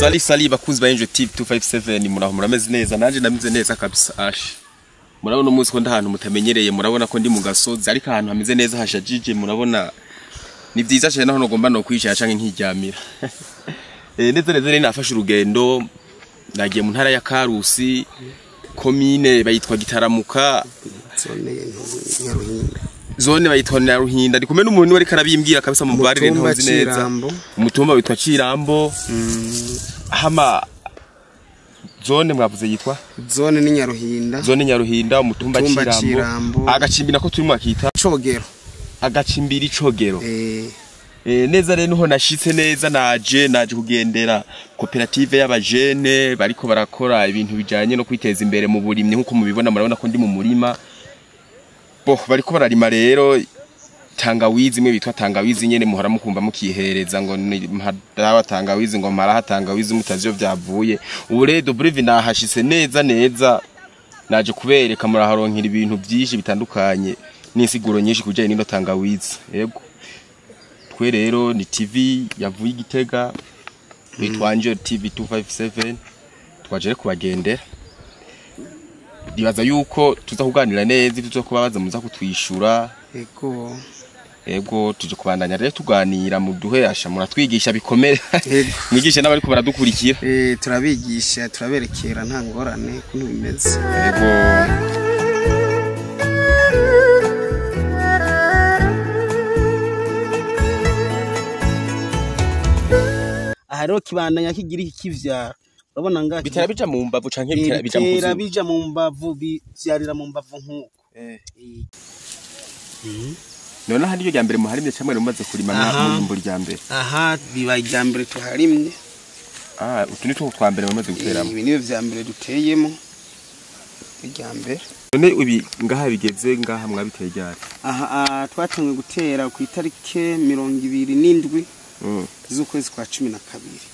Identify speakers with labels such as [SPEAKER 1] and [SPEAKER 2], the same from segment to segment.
[SPEAKER 1] sali sali bakunzi ba Angel TV 257 muraho murameze neza nanje ndameze neza kabisa ash murabona umunsi ko ndahantu mutamenyereye murabona ko ndi mu gasozi ariko ahantu hameze neza hashajije murabona ni vyiza cyane naho nogomba no kwicara canke nkiryamira eh neza neza rero nafashe urugendo nagiye mu ntara ya Karusi komine bayitwa Gitaramuka
[SPEAKER 2] zone nyaruhinda
[SPEAKER 1] zone bayitwa Nyaruhinda ndi kumwe n'umuntu wari karabimbwira kabisa mu barire
[SPEAKER 2] Umutumba
[SPEAKER 1] ntazi neza
[SPEAKER 2] Cirambo.
[SPEAKER 1] umutumba witwa Cirambo hama zone mwavuze yitwa
[SPEAKER 2] zone ni nyaruhinda
[SPEAKER 1] zone nyaruhinda umutumba
[SPEAKER 2] Umutumba
[SPEAKER 1] Cirambo
[SPEAKER 2] Cirambo.
[SPEAKER 1] agacimbi nako turimo akita
[SPEAKER 2] cogero
[SPEAKER 1] agacimbiri cogero
[SPEAKER 2] eh
[SPEAKER 1] Eh, neza rero niho nashitse neza naje naje kugendera koperative y'abajene bariko barakora ibintu bijanye no kwiteza imbere mu burimyi nkuko mubibona murabona ko ndi mu murima bo bariko bararima rero tangawizi imwe bitwa tangawizi nyene muhora mukumva mukihereza ngo ni mpadawa tangawizi ngo maraha tangawizi mutazi iyo vyavuye ubu rero Brive nahashitse neza neza naje kubereka muraharonkera ibintu byinshi bitandukanye n'insiguro nyinshi kujanye n'ino tangawizi yego twe rero ni TV yavuye igitega bitwa Angel TV 257 twaje rero kubagendera ndibaza yuko tuza kuganira neza ivyo kubabaza muza kutwishura
[SPEAKER 2] ego
[SPEAKER 1] ego tuje kubandanya rero tuganira mu duhesha muratwigisha bikomere
[SPEAKER 2] Yego.
[SPEAKER 1] mwigishe n'abariko baradukurikira
[SPEAKER 2] eh turabigisha turaberekera nta ngorane kuntu bimeze
[SPEAKER 1] ego
[SPEAKER 2] aha rero kibandanya kigira iki kivyara urabona ngaha
[SPEAKER 1] bitera bija mu mbavu canke
[SPEAKER 2] Eh,
[SPEAKER 1] bitera bija mu
[SPEAKER 2] bitera
[SPEAKER 1] kuzimu
[SPEAKER 2] bija mu mbavu bivyarira mu mbavu nk'uko
[SPEAKER 1] Eh.
[SPEAKER 2] Eh.
[SPEAKER 1] none hari iryo rya mbere muharimye camwe mumaze kurima
[SPEAKER 2] Aha.
[SPEAKER 1] mu mbo rya mbere
[SPEAKER 2] aha biba ijya mbere tuharimye
[SPEAKER 1] ah utu ni two twa mbere mumaze guteramo
[SPEAKER 2] ibi niyo vya mbere duteyemo irya mbere
[SPEAKER 1] none ibi ngaha bigeze ngaha mwabiteye ryari
[SPEAKER 2] aha aha, twatangiye gutera ku itariki mirongo ibiri n'indwi
[SPEAKER 1] Mm.
[SPEAKER 2] z'ukwezi kwa cumi na kabiri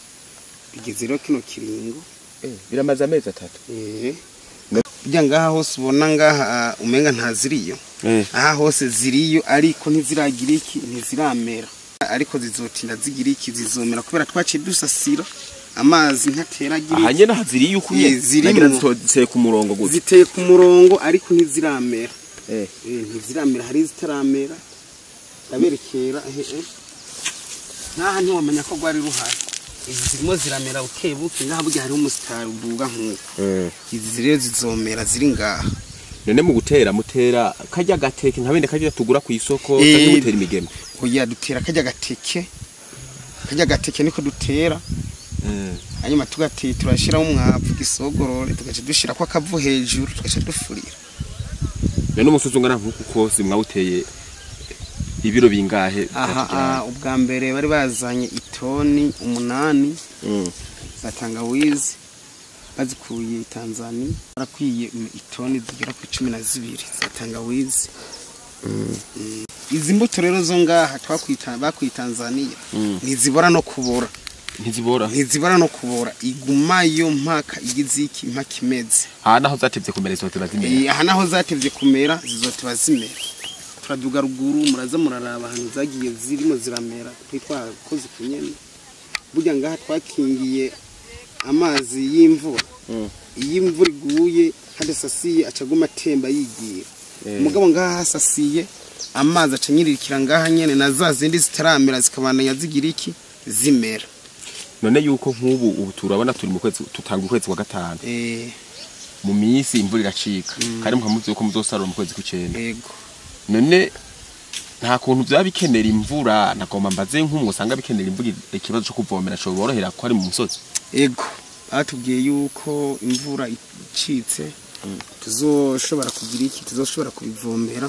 [SPEAKER 2] bigeze rero kino kiringo
[SPEAKER 1] Eh, biramaze amezi atatu
[SPEAKER 2] eh burya ngaha hose ubona ngaha ah, umenga ntaziriyo
[SPEAKER 1] eh
[SPEAKER 2] aha hose ziriyo ariko ntiziragira iki ntiziramera ariko zizotinda zigira iki zizomera kubera twaciye dusasira amazi ntateragira
[SPEAKER 1] aha
[SPEAKER 2] iki
[SPEAKER 1] nyene haziriye uko
[SPEAKER 2] Eh,
[SPEAKER 1] nyene
[SPEAKER 2] zirimwo.
[SPEAKER 1] nagira zitotse ku murongo gutya
[SPEAKER 2] ziteye ku murongo ariko ntiziramera
[SPEAKER 1] eh
[SPEAKER 2] Eh, ntiziramera hari izitaramera ndaberekera ehe eh. nkaha ntiwamenya ko rwari ruhari izi zirimo ziramera buke buke ngaha burya hariho umusitari uduga nk'uko
[SPEAKER 1] eh
[SPEAKER 2] izi rero zizomera ziri ngaha
[SPEAKER 1] none mu gutera mutera kajya gateke nka bene kajya tugura ku isoko
[SPEAKER 2] Eh.
[SPEAKER 1] kajya mutera imigeme
[SPEAKER 2] kugira dutera kajya gateke kajya gateke niko dutera
[SPEAKER 1] eh
[SPEAKER 2] hanyuma tugateye turashyiraho umwavu gisogorore tugaca dushyira ko akavu hejuru tugaca dufurira
[SPEAKER 1] none umusozi ungana nk'uku kose mwawuteye ibiro bingahe
[SPEAKER 2] aha aha, ubwa mbere bari bazanye itoni umunani
[SPEAKER 1] Mm.
[SPEAKER 2] za tangawizi bazikuye i tanzania barakwiye itoni zigera ku cumi na zibiri za tangawizi Mm. izi mbuto rero zo ngaha twakwita bakuye i tanzania
[SPEAKER 1] Mm.
[SPEAKER 2] ntizibora no kubora
[SPEAKER 1] ntizibora
[SPEAKER 2] ntizibora no kubora igumayo mpaka igize iki mpaka imeze
[SPEAKER 1] aha naho zatevye kumera izote bazimera
[SPEAKER 2] Eh, aha naho zatevye kumera zizotiba zimera turaduga ruguru muraza muraraba ahantu zagiye zirimo ziramera twitwakoze ku nyene burya ngaha twakingiye amazi y'imvura
[SPEAKER 1] Mm.
[SPEAKER 2] iyo imvura iguye hadasasiye acaguma atemba yigira
[SPEAKER 1] Eh.
[SPEAKER 2] umugabo ngaha hasasiye amazi aca nyiririkira ngaha nyene na za zindi zitaramera zikabandanya zigira iki zimera
[SPEAKER 1] none yuko nk'ubu ubu turabona turi mu kwezi tutanga ukwezi kwa gatanu
[SPEAKER 2] eh
[SPEAKER 1] mu minsi imvura iracika kandi mukamuzi yuko muzosarura mu kwezi kw'icenda
[SPEAKER 2] ego
[SPEAKER 1] none nta kuntu byaba bikenera imvura nagomba mbaze nk'umwe usanga bikenera imvura ikibazo cyo kuvomera cyo borohera ko ari mu musozi
[SPEAKER 2] ego batubwiye yuko imvura icitse tuzoshobora kugira iki tuzoshobora kubivomera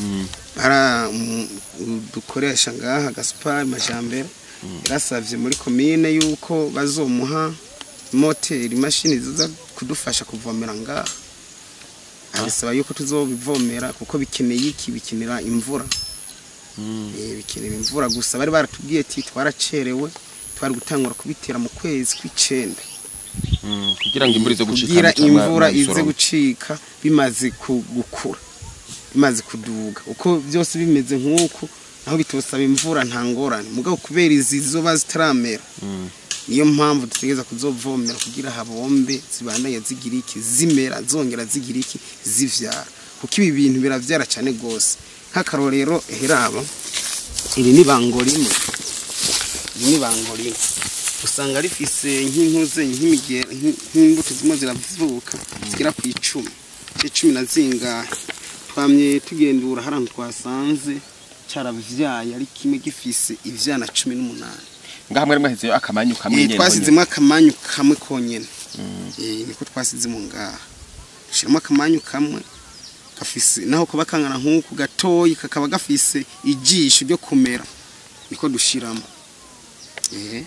[SPEAKER 2] ara mm, dukoresha ngaha gaspar majambere yarasavye muri komine yuko bazomuha moteri imashini ziza kudufasha kuvomera ngaha abisaba yuko tuzobivomera kuko bikeneye iki bikenera imvura Eh, bikenera imvura gusa bari baratubwiye ati twaracerewe twari gutangura kubitera mu kwezi kw'icenda
[SPEAKER 1] kugira ngo imvura ize gucika
[SPEAKER 2] kugira
[SPEAKER 1] muca mwa-
[SPEAKER 2] imvura ize
[SPEAKER 1] mwabisoroma.
[SPEAKER 2] gucika bimaze ku- gukura bimaze kuduga uko byose bimeze nk'uku naho bitosaba imvura nta ngorane mugabo kubera izi zoba zitaramera
[SPEAKER 1] Mm.
[SPEAKER 2] niyo mpamvu dutegereza kuzovomera kugira habombe zibandanye zigira iki zimera zongera zigira iki zivyara kuko ibi bintu biravyara cyane gose nk'akarorero heraba iri ni bango rimwe iri ni bango rimwe usanga rifise nk'intuze nk'imigera nk- nk'imbuto zimwe ziravuka zigera ku icumi icumi na zingahe twamye tugendura hari ahantu twasanze caravyaye ari kimwe gifise ivyana cumi n'umunani
[SPEAKER 1] ngaha mwari mwahezeyo akamanyu kamwe
[SPEAKER 2] Eh,
[SPEAKER 1] nyene
[SPEAKER 2] twasizemo akamanyu kamwe konyene Eh, niko twasizemo ngaha dushiramo akamanyu kamwe gafise naho kuba kangana nk'uku gatoyi kakaba gafise ijisho ryo kumera niko dushiramo Eh,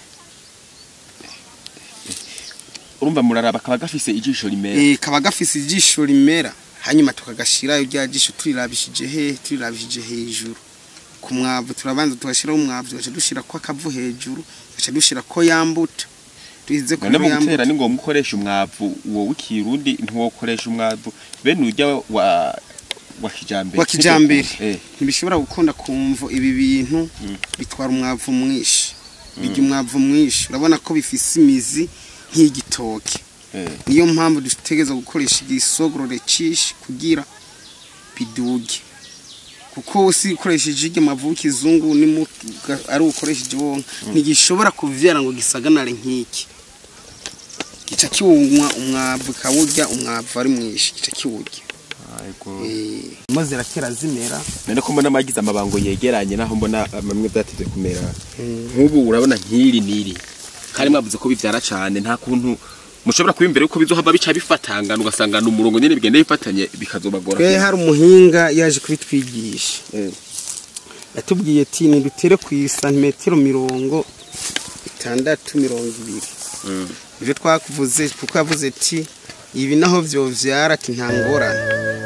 [SPEAKER 1] urumva muraraba kaba gafise ijisho rimera
[SPEAKER 2] eh, kaba gafise ijisho rimera hanyuma tukagashirayo rya jisho turirabishije he turirabishije hejuru ku mwavu turabanza tugashiraho umwavu tugaca dushirako akavu hejuru tugaca dushirako yambuto tuhize
[SPEAKER 1] none mu
[SPEAKER 2] ya mbuto.
[SPEAKER 1] gutera ni ngombwa ukoresha umwavu uwo w'ikirundi ntiwokoresha umwavu bene urya wa wa kijambere
[SPEAKER 2] wa kijambere
[SPEAKER 1] Eh,
[SPEAKER 2] ntibishobora gukunda kumva ibi bintu bitwara umwavu mwinshi bijya umwavu mwinshi urabona ko bifise imizi nk'igitoke
[SPEAKER 1] eh.
[SPEAKER 2] niyo mpamvu dutegereza gukoresha igisogorore cishi kugira biduge kuko si ukoresheje iryo mavu y'ikizungu nimu- ari ukoresheje wonka ntigishobora kuvyara ngo gisaganare nk'iki gica kiwunywa umwavu kawurya umwavu ari mwinshi gica kiwurya mo zirakera zimera
[SPEAKER 1] none ko mbona amagize amabango yegeranye naho mbona amwe byateze kumera nk'ubu urabona nk'iri n'iri kandi mwavuze ko bivyara cane nta kuntu mushobora kuba imbere yuko bizohava bica bifatangana ugasanga ni umurongo nyene bigenda bifatanye bikazobagora
[SPEAKER 2] twe hari umuhinga yaje kubitwigisha
[SPEAKER 1] Eh.
[SPEAKER 2] yatubwiye ati nidutere ku santimetero mirongo itandatu mirongo ibiri
[SPEAKER 1] Mm.
[SPEAKER 2] ibyo twakuvuze kuko yavuze ati ibi naho byovyara ati nta ngorane